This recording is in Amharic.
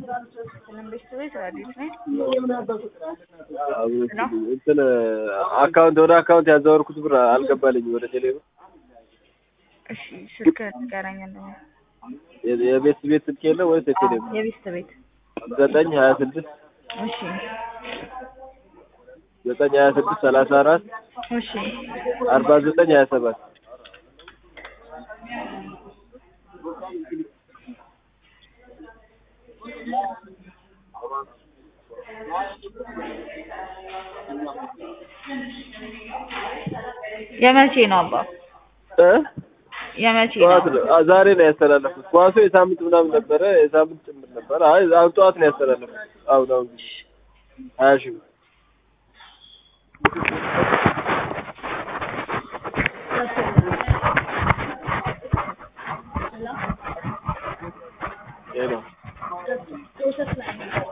መንግስት ቤት አዲስ ነኝ። እንትን አካውንት ወደ አካውንት ያዘወርኩት ብር አልገባልኝም ወደ ቴሌ ብር። እሺ ስልክ ንገረኝ። እንደው የ- የቤት ቤት ስልክ የለ ወይስ የቴሌ ብር? የቤስት ቤት ዘጠኝ ሀያ ስድስት እሺ ዘጠኝ ሀያ ስድስት ሰላሳ አራት እሺ አርባ ዘጠኝ ሀያ ሰባት የመቼ ነው አባ? እ የመቼ ጠዋት ነው? ነው አ- ዛሬ ነው ያስተላለፉት። ኳሱ የሳምንት ምናምን ነበረ የሳምንት ጭምር ነበረ። አይ አሁን ጠዋት ነው ያስተላለፉት። አሁን አሁን ሀያ ሺህ ብር ይሄ ነው።